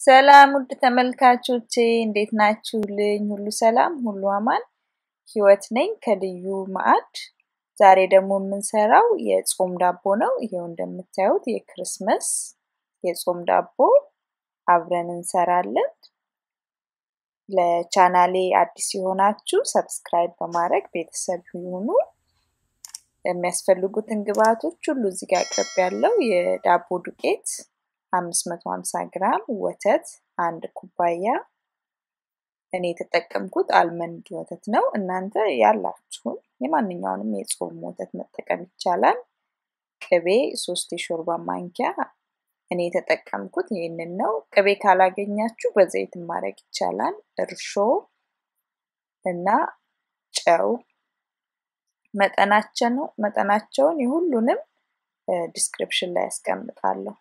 ሰላም ውድ ተመልካቾቼ እንዴት ናችሁልኝ? ሁሉ ሰላም፣ ሁሉ አማን። ህይወት ነኝ ከልዩ ማዕድ። ዛሬ ደግሞ የምንሰራው የጾም ዳቦ ነው። ይሄው እንደምታዩት የክርስመስ የጾም ዳቦ አብረን እንሰራለን። ለቻናሌ አዲስ የሆናችሁ ሰብስክራይብ በማድረግ ቤተሰብ ይሁኑ። የሚያስፈልጉትን ግብአቶች ሁሉ እዚህ ጋር አቅርብ ያለው የዳቦ ዱቄት 550 ግራም፣ ወተት አንድ ኩባያ። እኔ የተጠቀምኩት አልመንድ ወተት ነው። እናንተ ያላችሁን የማንኛውንም የጾም ወተት መጠቀም ይቻላል። ቅቤ ሶስት የሾርባ ማንኪያ እኔ የተጠቀምኩት ይህንን ነው። ቅቤ ካላገኛችሁ በዘይት ማድረግ ይቻላል። እርሾ እና ጨው መጠናቸው መጠናቸውን የሁሉንም ዲስክሪፕሽን ላይ ያስቀምጣለሁ።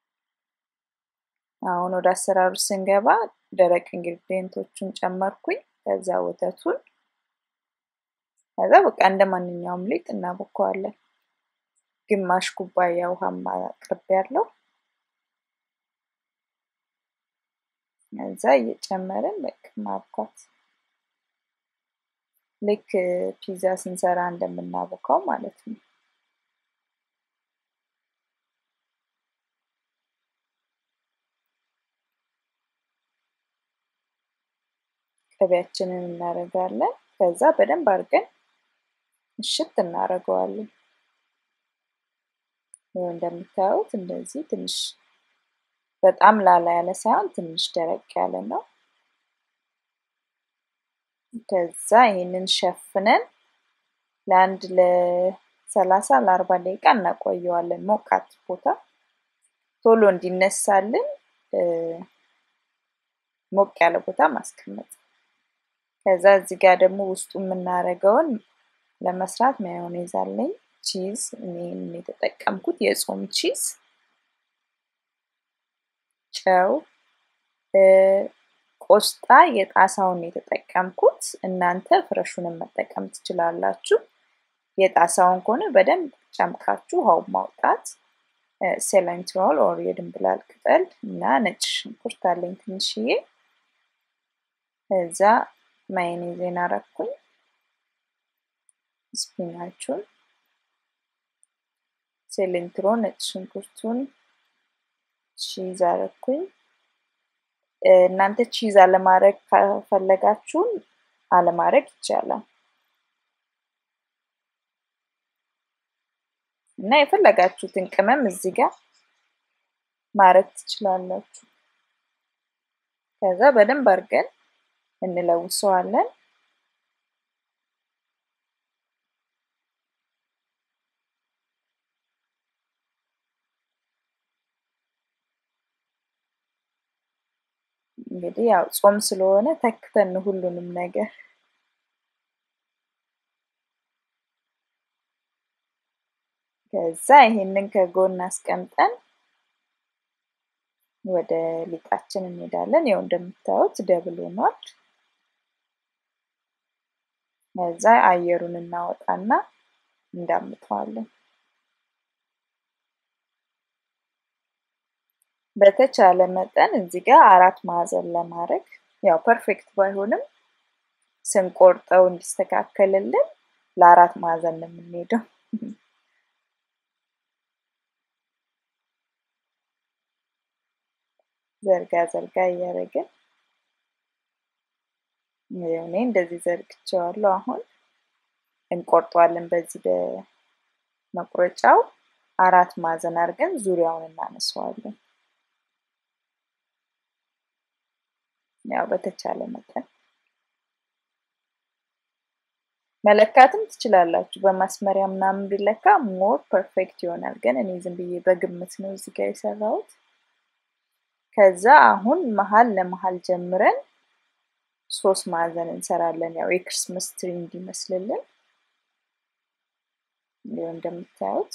አሁን ወደ አሰራሩ ስንገባ ደረቅ ኢንግሪዲየንቶቹን ጨመርኩኝ። ከዛ ወተቱን ከዛ በቃ እንደ ማንኛውም ሊጥ እናቦከዋለን። ግማሽ ኩባያ ውሃ አቅርቤ ያለው ከዛ እየጨመርን በቃ ማብኳት ልክ ፒዛ ስንሰራ እንደምናቦካው ማለት ነው። ቅቤያችንን እናደርጋለን። ከዛ በደንብ አድርገን እሽት እናደርገዋለን። ይኸው እንደምታዩት እንደዚህ ትንሽ በጣም ላላ ያለ ሳይሆን ትንሽ ደረቅ ያለ ነው። ከዛ ይህንን ሸፍነን ለአንድ ለሰላሳ ለአርባ ደቂቃ እናቆየዋለን ሞቃት ቦታ ቶሎ እንዲነሳልን ሞቅ ያለ ቦታ ማስቀመጥ። ከዛ እዚህ ጋር ደግሞ ውስጡ የምናደርገውን ለመስራት ማዮኔዝ አለኝ። ቺዝ እኔም የተጠቀምኩት የጾም ቺዝ፣ ጨው፣ ቆስጣ የጣሳውን የተጠቀምኩት። እናንተ ፍረሹንም መጠቀም ትችላላችሁ። የጣሳውን ከሆነ በደንብ ጨምቃችሁ ውሃው ማውጣት። ሴለንትሮል ኦር የድንብላል ቅጠል እና ነጭ ሽንኩርት አለኝ ትንሽዬ። እዛ ማዮኔዜን አረኩኝ። ስፒናቹን፣ ሴሌንትሮ፣ ነጭ ሽንኩርቱን፣ ቺዝ አረኩኝ። እናንተ ቺዝ አለማድረግ ከፈለጋችሁም አለማድረግ ይቻላል እና የፈለጋችሁትን ቅመም እዚህ ጋር ማድረግ ትችላላችሁ። ከዛ በደንብ አድርገን እንለውሰዋለን። እንግዲህ ያው ጾም ስለሆነ ተክተን ሁሉንም ነገር ከዛ ይሄንን ከጎን አስቀምጠን ወደ ሊጣችን እንሄዳለን። ያው እንደምታዩት ደብል ሆኗል። ከዛ አየሩን እናወጣና እንዳምጠዋለን። በተቻለ መጠን እዚህ ጋር አራት ማዕዘን ለማድረግ ያው ፐርፌክት ባይሆንም ስንቆርጠው እንዲስተካከልልን ለአራት ማዕዘን ነው የምንሄደው። ዘርጋ ዘርጋ እያደረግን እኔ እንደዚህ ዘርግቼዋለሁ። አሁን እንቆርጠዋለን። በዚህ በመቁረጫው አራት ማዕዘን አድርገን ዙሪያውን እናነሳዋለን። ያው በተቻለ መጠን መለካትም ትችላላችሁ። በማስመሪያ ምናምን ቢለካ ሞር ፐርፌክት ይሆናል። ግን እኔ ዝም ብዬ በግምት ነው እዚህ ጋር የሰራሁት። ከዛ አሁን መሀል ለመሀል ጀምረን ሶስት ማዕዘን እንሰራለን። ያው የክርስመስ ትሪ እንዲመስልልን ይኸው እንደምታዩት።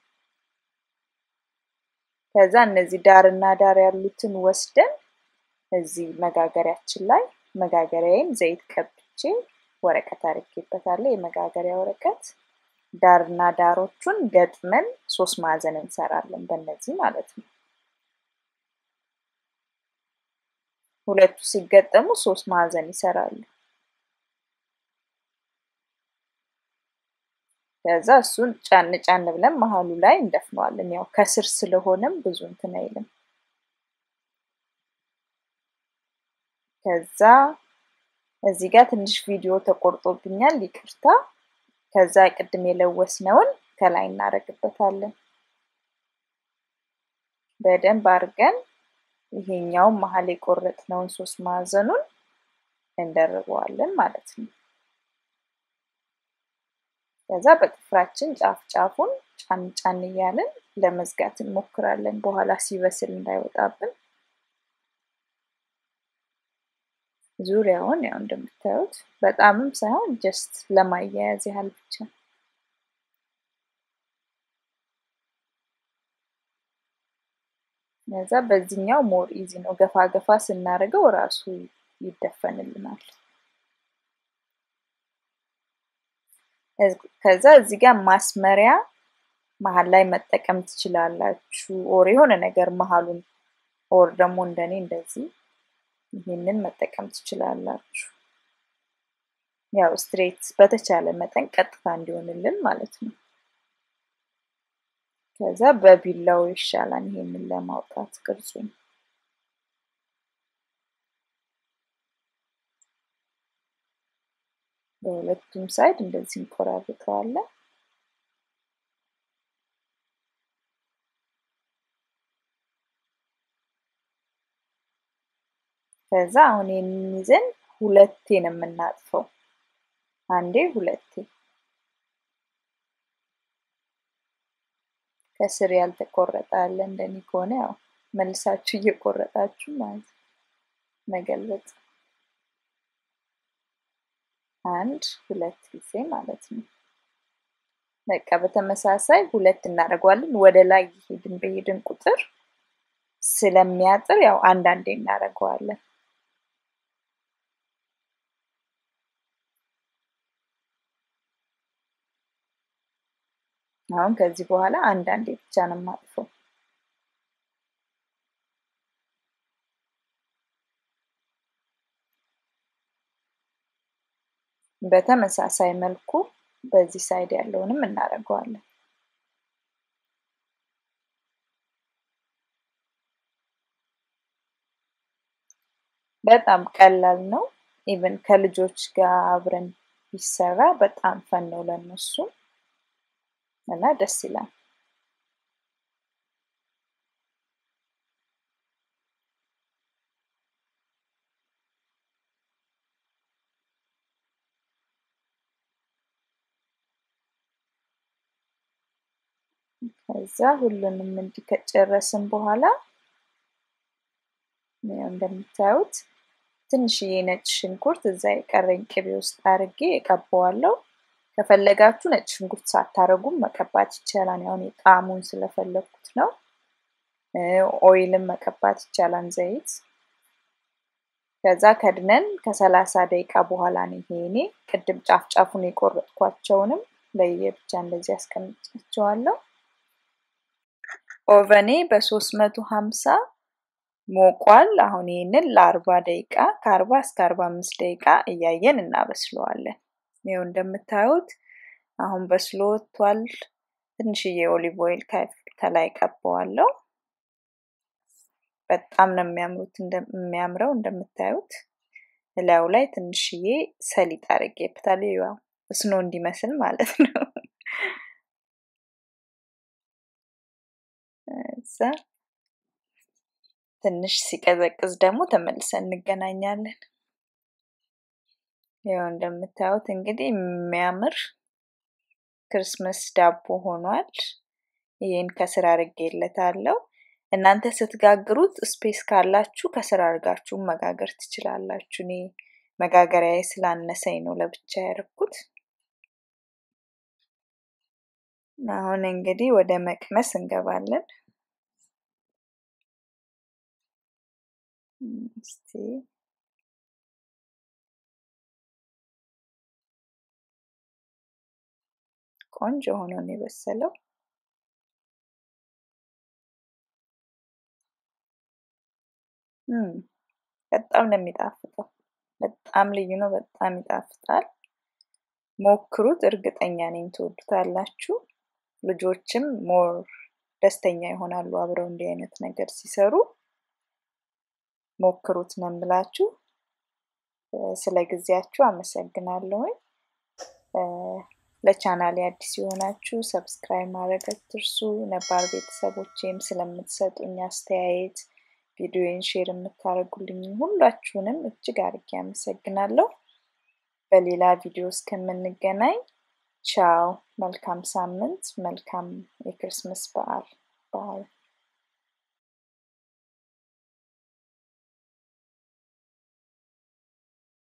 ከዛ እነዚህ ዳርና ዳር ያሉትን ወስደን እዚህ መጋገሪያችን ላይ መጋገሪያዬን ዘይት ቀብቼ ወረቀት አድርጌበታለሁ። የመጋገሪያ ወረቀት ዳርና ዳሮቹን ገጥመን ሶስት ማዕዘን እንሰራለን በእነዚህ ማለት ነው። ሁለቱ ሲገጠሙ ሶስት ማዕዘን ይሰራሉ። ከዛ እሱን ጫን ጫን ብለን መሀሉ ላይ እንደፍነዋለን። ያው ከስር ስለሆነም ብዙ እንትን አይልም። ከዛ እዚህ ጋር ትንሽ ቪዲዮ ተቆርጦብኛል፣ ይቅርታ። ከዛ ቅድም የለወስነውን ከላይ እናደርግበታለን። በደንብ አድርገን ይሄኛውን መሀል የቆረጥነውን ሶስት ማዕዘኑን እንደርበዋለን ማለት ነው። ከዛ በጥፍራችን ጫፍ ጫፉን ጫን ጫን እያለን ለመዝጋት እንሞክራለን፣ በኋላ ሲበስል እንዳይወጣብን። ዙሪያውን ያው እንደምታዩት በጣምም ሳይሆን ጀስት ለማያያዝ ያህል ብቻ። ከዛ በዚህኛው ሞር ኢዚ ነው፣ ገፋ ገፋ ስናደርገው ራሱ ይደፈንልናል። ከዛ እዚህ ጋር ማስመሪያ መሀል ላይ መጠቀም ትችላላችሁ። ኦር የሆነ ነገር መሀሉን ኦር ደግሞ እንደኔ እንደዚህ ይህንን መጠቀም ትችላላችሁ። ያው ስትሬት በተቻለ መጠን ቀጥታ እንዲሆንልን ማለት ነው። ከዛ በቢላው ይሻላል ይሄንን ለማውጣት ቅርጹን። በሁለቱም ሳይድ እንደዚህ እንቆራርጠዋለን። ከዛ አሁን ይህንን ይዘን ሁለቴ ነው የምናጥፈው። አንዴ ሁለቴ። ከስር ያልተቆረጠ አለ እንደኔ ከሆነ ያው መልሳችሁ እየቆረጣችሁ ማለት መገልበጥ። አንድ ሁለት ጊዜ ማለት ነው። በቃ በተመሳሳይ ሁለት እናደርገዋለን። ወደ ላይ ይሄድን በሄድን ቁጥር ስለሚያጥር ያው አንዳንዴ እናደርገዋለን። አሁን ከዚህ በኋላ አንዳንዴ ብቻ ነው የማጥፈው። በተመሳሳይ መልኩ በዚህ ሳይድ ያለውንም እናደርገዋለን። በጣም ቀላል ነው። ኢቨን ከልጆች ጋር አብረን ቢሰራ በጣም ፈን ነው ለነሱ እና ደስ ይላል። ከዛ ሁሉንም እንዲህ ከጨረስን በኋላ እንደምታዩት ትንሽዬ ነጭ ሽንኩርት እዛ የቀረኝ ቅቤ ውስጥ አድርጌ እቀባዋለሁ። ከፈለጋችሁ ነጭ ሽንኩርት ሳታረጉም መቀባት ይቻላል። ያሁን የጣዕሙን ስለፈለግኩት ነው። ኦይልም መቀባት ይቻላል፣ ዘይት። ከዛ ከድነን ከሰላሳ ደቂቃ በኋላ ነው ይሄ እኔ ቅድም ጫፍ ጫፉን የቆረጥኳቸውንም ለየብቻ እንደዚህ ያስቀምጫቸዋለሁ። ኦቨኔ በሶስት መቶ ሀምሳ ሞቋል። አሁን ይህንን ለአርባ ደቂቃ ከአርባ እስከ አርባ አምስት ደቂቃ እያየን እናበስለዋለን። ይኸው እንደምታዩት አሁን በስሎ ወጥቷል። ትንሽዬ ኦሊቭ ኦይል ከላይ ቀባዋለሁ። በጣም ነው የሚያምሩት የሚያምረው እንደምታዩት እላዩ ላይ ትንሽዬ ሰሊጥ አድርጌበታለሁ። ያው እስኖ እንዲመስል ማለት ነው። እዛ ትንሽ ሲቀዘቅዝ ደግሞ ተመልሰን እንገናኛለን። ያው እንደምታዩት እንግዲህ የሚያምር ክርስመስ ዳቦ ሆኗል። ይህን ከስር አድርጌለታለሁ። እናንተ ስትጋግሩት ስፔስ ካላችሁ ከስር አድርጋችሁ መጋገር ትችላላችሁ። እኔ መጋገሪያዬ ስላነሰኝ ነው ለብቻ ያደረኩት። አሁን እንግዲህ ወደ መቅመስ እንገባለን። እስቲ ቆንጆ ሆኖ ነው የበሰለው። በጣም ነው የሚጣፍጠው። በጣም ልዩ ነው። በጣም ይጣፍጣል። ሞክሩት። እርግጠኛ ነኝ ትወዱታላችሁ። ልጆችም ሞር ደስተኛ ይሆናሉ አብረው እንዲህ አይነት ነገር ሲሰሩ። ሞክሩት ነው የምላችሁ። ስለ ጊዜያችሁ አመሰግናለሁኝ። ለቻናሌ አዲስ የሆናችሁ ሰብስክራይብ ማድረግ አትርሱ። ነባር ቤተሰቦቼም ስለምትሰጡኝ አስተያየት ቪዲዮን ሼር የምታደርጉልኝ ሁላችሁንም እጅግ አድርጌ አመሰግናለሁ። በሌላ ቪዲዮ እስከምንገናኝ ቻው። መልካም ሳምንት፣ መልካም የክርስመስ በዓል። ባይ